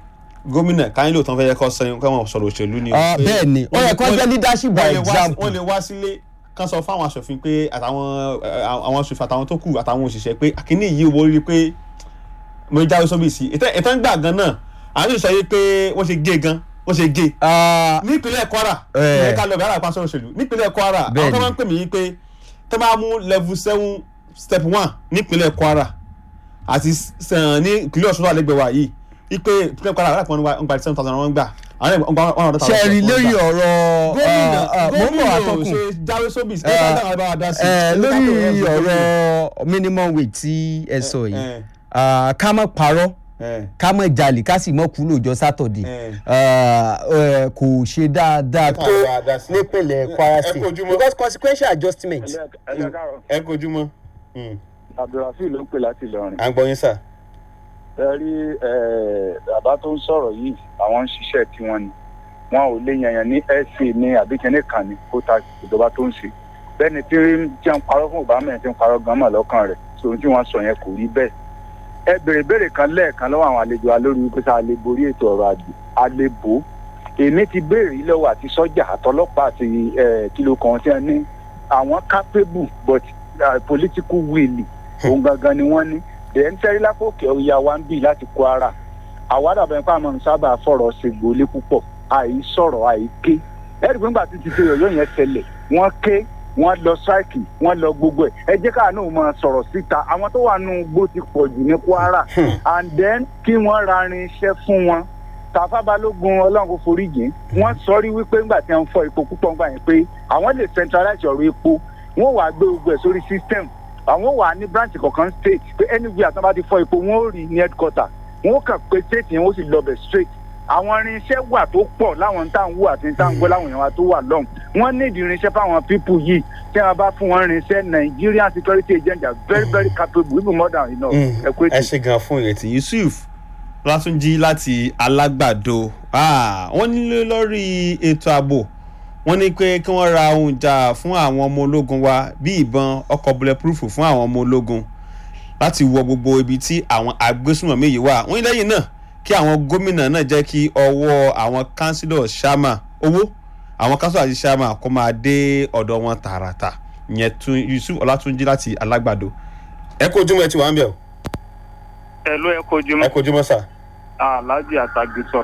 Speaker 2: gómìnà káyínlò tán fẹ́ yẹ kọ́ sẹ́yìn káwọn sọ̀rọ̀ òṣèlú ni.
Speaker 8: Ah,
Speaker 2: pé
Speaker 8: bẹ́ẹ̀ ni ó yẹ kó
Speaker 2: wọ́n lè-
Speaker 8: jẹ́ leadership by
Speaker 2: wọ́n lè wá-
Speaker 8: example.
Speaker 2: wọ́n lè wá sílé kán sọ fáwọn aṣòfin pé àtàwọn ẹ, àwọn aṣòfin àtàwọn tó kù àtàwọn òṣìṣẹ́ pé àkíní yìí owó rí pé mo jáwé sóbì sí i ìtàn gbà gan náà àwọn yóò sọ yìí pé wọ́n ṣe gé gan wọ́n ṣe gé
Speaker 8: Ah,
Speaker 2: nípínlẹ̀ kwara
Speaker 8: Eh.
Speaker 2: ní ká lọ bí aláàpá sọ̀rọ̀ òṣèlú nípínlẹ̀ kwara àwọn
Speaker 8: Bẹ́ẹ̀ni.
Speaker 2: tó máa ń pè mí yìí pé tó máa mú level seven step one nípínlẹ̀ kwara àti sàn ní ìpínlẹ̀ ọ̀ṣun tó wà lẹ́gbẹ̀ẹ́ wa yìí wípé ìpínlẹ̀ kwara aláàpá wọn gba seven thousand wọn gbà àwọn ẹ̀ wọn one hundred thousand.
Speaker 8: ṣẹ́ẹ̀rì lórí ọ̀rọ̀
Speaker 2: gómìnà
Speaker 8: ah, ah, mo ń bọ̀
Speaker 2: gómìnà ò
Speaker 8: àtọkùn
Speaker 2: ṣe jáwé sóbì sí
Speaker 8: Eh,
Speaker 2: ẹ̀ bá dáhùn bá dá sí.
Speaker 8: Eh,
Speaker 2: Ẹ
Speaker 8: lórí
Speaker 2: ká tó rẹ̀
Speaker 8: ọ̀rọ̀ minimum wage tí ẹ sọ
Speaker 2: Eh,
Speaker 8: yìí ah, ká má parọ́
Speaker 2: Eh.
Speaker 8: ká má jalè ká sì mọ́ kú lọ́jọ́ sátọ̀dẹ̀
Speaker 2: Eh.
Speaker 8: Ah, eh, kò ṣe dáadáa tó
Speaker 2: bá dá sí.
Speaker 8: nípínlẹ̀ kwara
Speaker 2: Ẹ
Speaker 8: state
Speaker 2: kú ojúmọ́.
Speaker 8: because consequential adjustment.
Speaker 3: ẹ̀jẹ̀ káàrọ̀
Speaker 2: ẹ kojú mọ́
Speaker 3: abdulrafi ló ń pè láti ìlọrin.
Speaker 2: à ń gbọ́ yín sà.
Speaker 3: ẹ rí ẹ, bàbá tó ń sọ̀rọ̀ yìí àwọn ń ṣiṣẹ́ tiwọn ni wọn ò lè yànyàn ní sa ní àbíkẹ́ni kan ní kó ta ìjọba tó ń ṣe bẹ́ẹ̀ni tí ń jẹun parọ́ fún obama ẹ̀ tí ń parọ́ gan mọ̀ lọ́kàn rẹ̀ tòun tí wọ́n sọ yẹn kò rí bẹ́ẹ̀ ẹ bèrè bèrè kan lẹ́ẹ̀kan lọ́wọ́ àwọn àlejò wa lórí wípé sáà lè borí ètò ọrọ̀ àjò àlebò èmi ti béèrè lọ́wọ́ àti sọ́jà àtọlọ́pàá àti ẹ, kìlọ̀ kan tí wọ́n ní àwọn capable but uh, political will òun gangan ni wọ́n ní dẹ̀ ń tẹ́rí lápòkè ọ̀ya wa ń bì láti kwara àwa dàbẹ̀ pé àmọ́ sábà fọ̀rọ̀ ṣègbólé púpọ̀ àì sọ̀rọ̀ àì ké ẹ̀rí pé ńgbà tí ti ṣe yọ̀yọ́ yẹn ṣẹlẹ̀ wọ́n ké wọ́n lọ ṣáìkì wọ́n lọ gbogbo ẹ̀ ẹ jẹ́ káà náà máa sọ̀rọ̀ síta àwọn tó wà nù gbó ti pọ̀ jù ní kwara and then kí wọ́n ra irinṣẹ́ fún wọn tàfà balógun ọlọ́run kò forí jìn wọ́n sọrí wípé ńgbà tí wọ́n fọ epo púpọ̀ ńgbà yẹn pé àwọn lè centralize ọ̀rọ̀ epo wọ́n wàá gbé gbogbo ẹ̀ sórí system àwọn wà ní branch kọ̀ọ̀kan state pé anywhere àti wọn bá ti fọ epo wọn ò rí ní headquarter wọn ò kàn pé state yẹn ó sì lọ bẹ̀ straight àwọn irinṣẹ́ wà tó pọ̀ láwọn tá à ń wò àti tá à ń gbọ́ láwọn èèyàn wa tó wà lọ́hùn wọ́n ní ìdí irinṣẹ́ fáwọn people yìí tí wọ́n bá fún wọn irinṣẹ́ Nigerian security agents are very very capable even more than enough ẹ kú
Speaker 2: ẹ
Speaker 3: ètò.
Speaker 2: ṣe gan fún ìrètí yusuf látúnjí láti alágbàdo Ah, wọ́n nílé lórí ètò ààbò wọ́n ní pé kí wọ́n ra ohun ìjà fún àwọn ọmọ ológun wa bí ìbọn ọkọ̀ bulletproof fún àwọn ọmọ ológun láti wọ gbogbo ibi tí àwọn agbésùnmọ̀mí yìí wà wọ́n ní lẹ́yìn náà kí àwọn gómìnà náà jẹ́ kí ọwọ́ àwọn councillor sharma owó àwọn councillor àti sharma kó máa dé ọ̀dọ̀ wọn tààràtà ìyẹn tún yusuf ọlátúnjí láti alágbàdo. ẹ kó ojúmọ́ ẹ ti wà ń bẹ̀ o
Speaker 3: ẹ ló ẹ kojú
Speaker 2: ẹ kó ojúmọ́ sà.
Speaker 3: aláàjì àtàgbé sọ.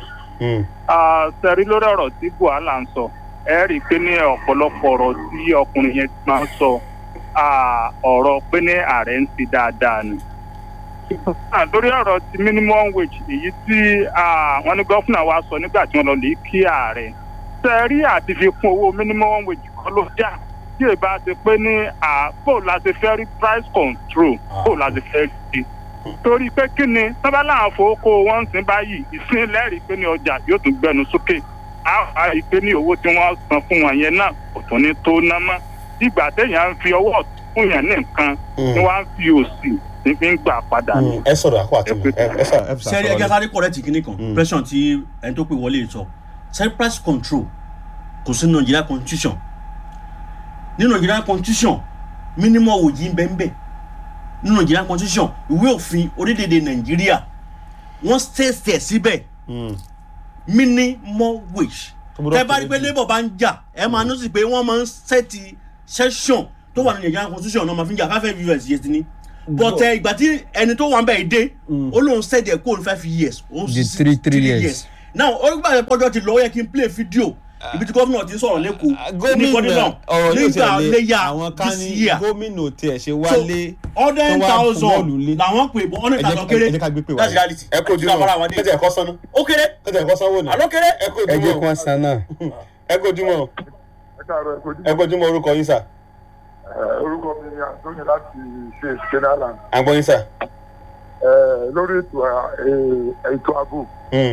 Speaker 3: sẹ́rí lórí ọ̀rọ̀ tí buhala ń sọ ẹ rí i pé ní ọ̀pọ̀lọpọ̀ ọ̀rọ̀ tí ọkùnrin yẹn máa ń sọ ah, ọ̀rọ̀ pé ní ààrẹ ń ti dáadáa ni. Ah, lórí ọ̀rọ̀ ti minimum wage èyí tí ah, wọ́n ní gọ́fúnà wa sọ nígbà tí wọ́n lọ lè kí ààrẹ sẹ́rí àti fi kún owó minimum wage kọ́ ló dà tí èyí bá ti pé ní bó la ti fẹ́ rí price control bó la ti fẹ́ rí torí pé kí ni sábà láwọn fowókó wọn ń sin báyìí ìsín lẹ́rìí pé ní ọjà yóò tún gbẹnu sókè á wá rí i pé ní owó tí wọ́n san fún wọn yẹn náà kò tún ní tó ná mọ́ ìgbà téèyàn ń fi ọwọ́ ọ̀tún fún yẹn ní nǹkan ni wọ́n á fi òsì ní fi ń gbà padà ní.
Speaker 2: ẹ sọ̀rọ̀ àkó àti ẹ ẹ sà ẹ
Speaker 1: sẹ́rí ẹgbẹ́ sáré kọ̀rẹ́tì kìíní kan pressure tí ẹni tó pè wọlé sọ sẹ́rí price control kò sí Nigeria constitution ní Nigeria constitution minimum wage ń bẹ ń bẹ nínú nigerian constitution ìwé òfin orílẹ̀-èdè nàìjíríà wọ́n ṣẹ̀ṣẹ̀ síbẹ̀
Speaker 2: Mm.
Speaker 1: minimum wage
Speaker 2: Tó gbọ́dọ̀
Speaker 1: tẹ bá rí pé
Speaker 2: kéré jù.
Speaker 1: labour bá ń jà ẹ máa ní sí pé wọ́n máa ń ṣẹ́ẹ̀tì session tó wà ní nigerian constitution náà máa fi ń jà five years yes ni but ẹ, ìgbà tí ẹni tó wà ń bẹ̀ dé ó lóun ṣẹ́ẹ̀dì ẹ̀ kó ní five years ó
Speaker 8: Di
Speaker 1: sì-
Speaker 8: three- three years.
Speaker 1: now ó gbà yẹn pọ́jọ́ ti lọ ó yẹ kí n play video ibi tí gómìnà ti ń sọ̀rọ̀ lẹ́kọ̀ọ́
Speaker 2: gómìnà ọ̀rọ̀ yóò
Speaker 1: nígbà
Speaker 2: tẹ̀lé
Speaker 1: léyà
Speaker 2: àwọn kan
Speaker 1: this
Speaker 2: ní
Speaker 1: year
Speaker 2: gómìnà tiẹ̀ ṣe
Speaker 1: so
Speaker 2: wálé
Speaker 1: hundred
Speaker 2: tó wá
Speaker 1: thousand
Speaker 2: bọ́ọ̀lù lé.
Speaker 1: làwọn pè bọ́ hundred
Speaker 2: Ẹ jẹ́-
Speaker 1: thousand kéré
Speaker 2: ẹ jẹ́ ká gbé pè wá.
Speaker 1: that's reality
Speaker 2: ẹ kó ojúmọ́
Speaker 1: Ká bára wa dé.
Speaker 2: ẹ jẹ́ ẹ̀kọ́ sánú
Speaker 1: ó kéré
Speaker 2: ẹ jẹ́ ẹ̀kọ́ sanwó náà
Speaker 1: àlọ́ kéré
Speaker 2: ẹ kó
Speaker 8: ẹ jẹ́ kí
Speaker 2: ojúmọ́
Speaker 8: wọ́n san náà.
Speaker 2: ẹ kó ojúmọ́
Speaker 5: ẹ káàárọ̀ ẹ kojú.
Speaker 2: ẹ kó ojúmọ́ orúkọ yín sà
Speaker 5: Ẹ, orúkọ mi ni Anthony láti ṣe Kenaland.
Speaker 2: àgbọ̀ yín sà.
Speaker 5: lórí ètò à- ẹ, ètò ààbò
Speaker 2: Mm.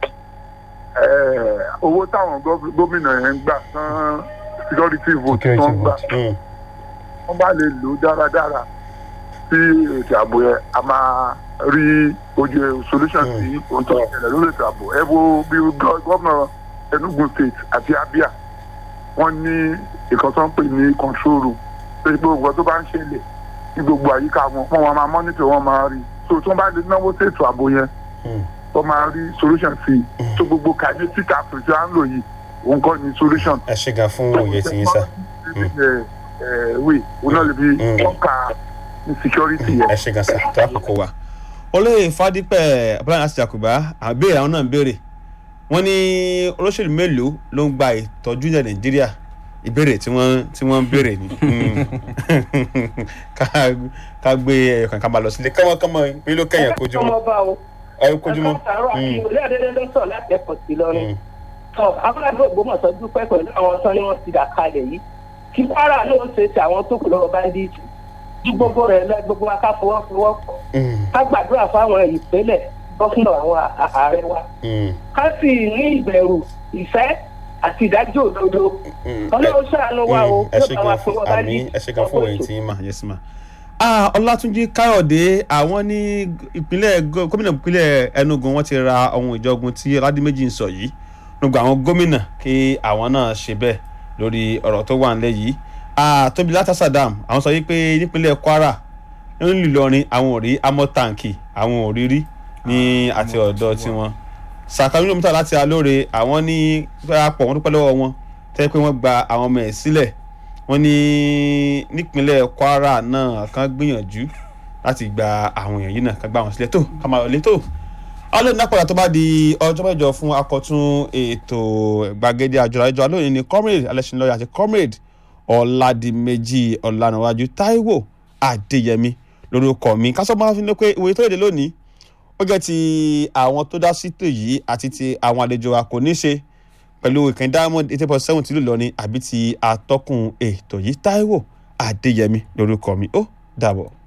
Speaker 5: ẹ, owó táwọn gọ́- gómìnà yẹn ń gbà tán security vote
Speaker 8: Security
Speaker 5: tó ń gbà
Speaker 8: vote.
Speaker 2: Mm.
Speaker 5: wọ́n bá lè lò ó dáradára sí ètò ààbò yẹn a máa rí ojú solution sí ohun tó ń ṣẹlẹ̀ lórí ètò ààbò ẹ wo bí gọ́- gómìnà Enugu state àti Abia wọ́n ní ìkan tó ń pè ní control room pé gbogbo nǹkan tó bá ń ṣẹlẹ̀ ní gbogbo àyíká wọn wọ́n máa monitor wọ́n máa rí so tí wọ́n bá lè náwó sí ètò ààbò yẹn
Speaker 2: Mm.
Speaker 5: wọ́n máa rí solution sí i so gbogbo kinetic approach tí wọ́n ń lò yìí òun kọ́ ni solution
Speaker 2: ẹ ṣe gan fún òye tí yín sà.
Speaker 5: wí òun náà lè fi
Speaker 2: Mm.
Speaker 5: tọ́ka ní security yẹn.
Speaker 2: ẹ ṣe gan sà tó àkókò wa. olóyè fadípẹ̀ abúlé àti jakuba àbẹ̀rẹ̀ àwọn náà ń béèrè wọ́n ní olóṣèlú mélòó ló ń gba ìtọ́jú ilẹ̀ nàìjíríà ìbéèrè tí wọ́n tí wọ́n ń béèrè ni Mm. Ká- ká gbé ẹyọ kan ká máa lọ sílé kánmọ́kánmọ́ mi ló kẹ́yìn kojúmọ́
Speaker 9: ọmọọba o
Speaker 2: ẹ kojúmọ́.
Speaker 9: ẹ̀ka àárọ̀ àti
Speaker 2: Mm.
Speaker 9: ìwòlé àdédé ló sọ̀ láti ẹ̀kọ́ sí lọ́rùn.
Speaker 2: Mm.
Speaker 9: tọ́ abúlé ògbómọ̀ṣọ́ dúpẹ́ pẹ̀lú àwọn tán ni wọ́n ti dà kalẹ̀ yìí kí kwara ló ń ṣe ti àwọn tó kù lọ́wọ́ báńdíìtì ju gbogbo rẹ̀ lọ gbogbo wa ká fọwọ́fọwọ́ pọ̀
Speaker 2: Mm.
Speaker 9: ká gbàdúrà fáwọn ìpínlẹ̀ gọ́fúnà àwọn à- ààrẹ wa
Speaker 2: Mm.
Speaker 9: ká sì ní ìbẹ̀rù ìfẹ́ àti ìdájọ́ òdodo
Speaker 2: Mm.
Speaker 9: ọlọ́run ṣàánú wa o
Speaker 2: ẹ
Speaker 9: yóò
Speaker 2: ṣe
Speaker 9: bá wa
Speaker 2: gan
Speaker 9: fún
Speaker 2: fún
Speaker 9: wọn
Speaker 2: àmì
Speaker 9: báńdíìtì
Speaker 2: ẹ ṣe gan fún òye tí yín mà yẹsì mà. ọlátúnjí káyọ̀dé àwọn ní ìpínlẹ̀ gó- gómìnà ìpínlẹ̀ enugu wọ́n ti ra ohun ìjọgun tí ọládìméjì ń sọ yìí gbogbo àwọn gómìnà kí àwọn náà ṣe bẹ́ẹ̀ lórí ọ̀rọ̀ tó wà nílẹ̀ yìí tóbi látà sadam àwọn sọ yìí pé nípínlẹ̀ kwara nílùú ìlọrin àwọn ò rí amọ̀tàǹkì àwọn ò rí rí ní àti ọ̀dọ̀ tiwọn sàkàwé lómítà láti alóore àwọn ní pọ̀ wọ́n dúpẹ́ lọ́wọ́ wọn tẹ́ pé wọ́n gba àwọn ọmọ ẹ̀ sílẹ̀ wọ́n ní nípínlẹ̀ kwara náà kan gbìyànjú láti gba àwọn èèyàn yìí náà kan gba àwọn sílẹ̀ tó ká máa lọlé tó alóòní nápọ̀dà tó bá di ọjọ́ mẹ́jọ fún akọ̀tún ètò gbàgede àjọyọ̀ àjọ alóòní ní comrade alẹ́sìnlọ́yà àti comrade ọ̀làdìmẹ́jì ọ̀lànàwájú táíwò adéyẹmí lórúkọ mi kásán máa fi ní pé ìwé tó èdè lónìí ó jẹ́ ti àwọn tó dá sí tò yìí àti ti àwọn àlejò wa kò ní ṣe pẹ̀lú ìkànnì diamond eighty point seven tìlú Ìlọrin àbí ti atọ́kùn ètò yìí Táíwò Adéyẹmí lórúkọ mi ó dàbọ̀.